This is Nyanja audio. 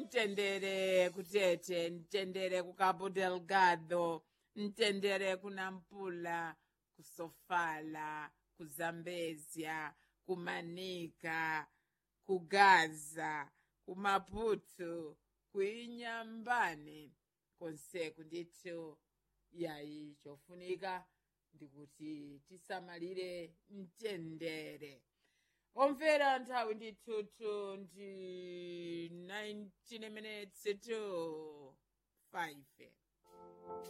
mtendere kutete mtendere ku cabo delgado mtendere ku nampula ku sofala ku zambezia ku manika ku gaza ku maputo ku inyambane konseku ndithu yayi chofunika ndikuti tisamalire mtendere omvera nthawi ndithutu ndi 19 minutes to 5